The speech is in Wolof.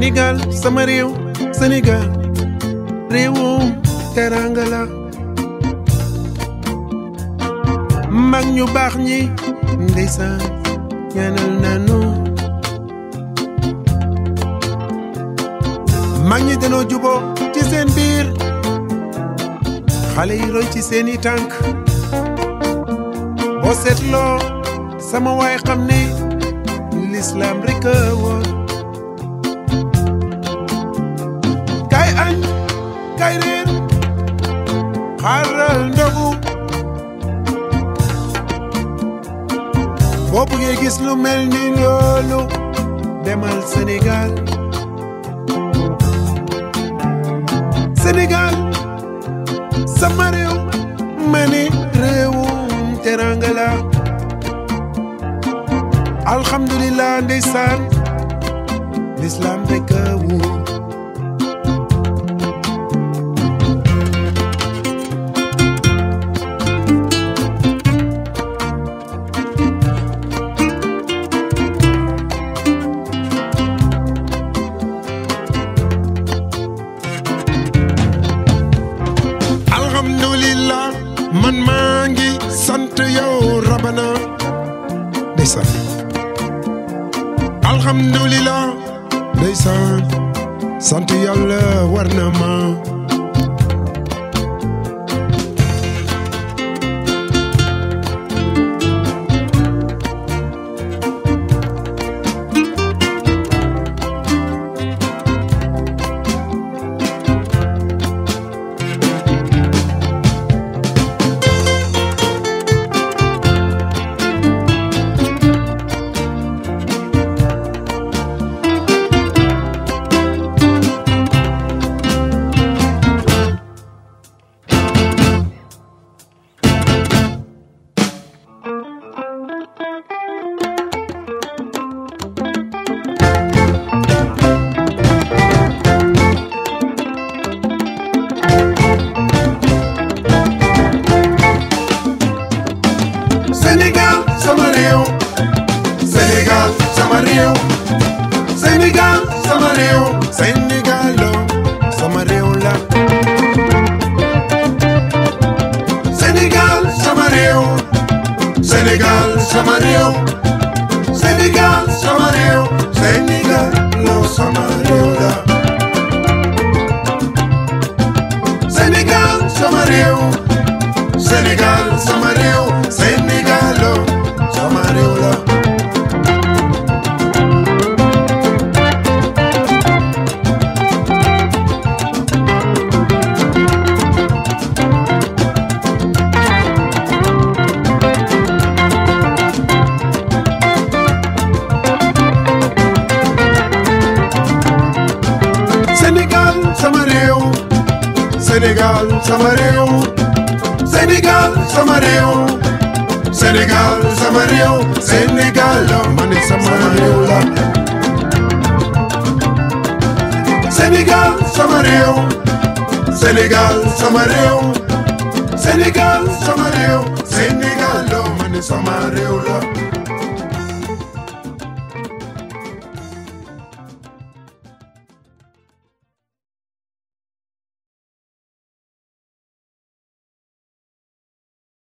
Sénégal sama réew Sénégal réewum teranga la mag ñu baax ñi ndeysaan ñaanal nanu mag ñi danoo juboo ci seen biir xale yi roy ci seeni tànk boo seetloo sama waay xam ne lislaam rek a woon kay añ kay reer xaaral ndogu boo bëggee gis lu mel ni loolu demal Sénégal Sénégal sama réew ma ne réewum teranga la alhamdulilah ndeysaan l'islam rek a wóor alhamdulillah man maa ngi sant yow rabana ndeysaan alhamdulillah ndeysaan sant yàlla war na ma Sénégal sama réew Sénégal sama réew Sénégal sama réew Sénégal lo sama réew la Sénégal sama réew Sénégal sama réew Sénégal sama réew Sénégal lo sama réew la Sénégal sama réew Sénégal sama réew Sénégal lo sama réew la Sénégal sama réew Sénégal sama réew Sénégal sama réew Sénégal sama réew Sénégal ma ne sama réew la Sénégal sama réew Sénégal sama réew Sénégal sama réew Sénégal ma ne sama réew la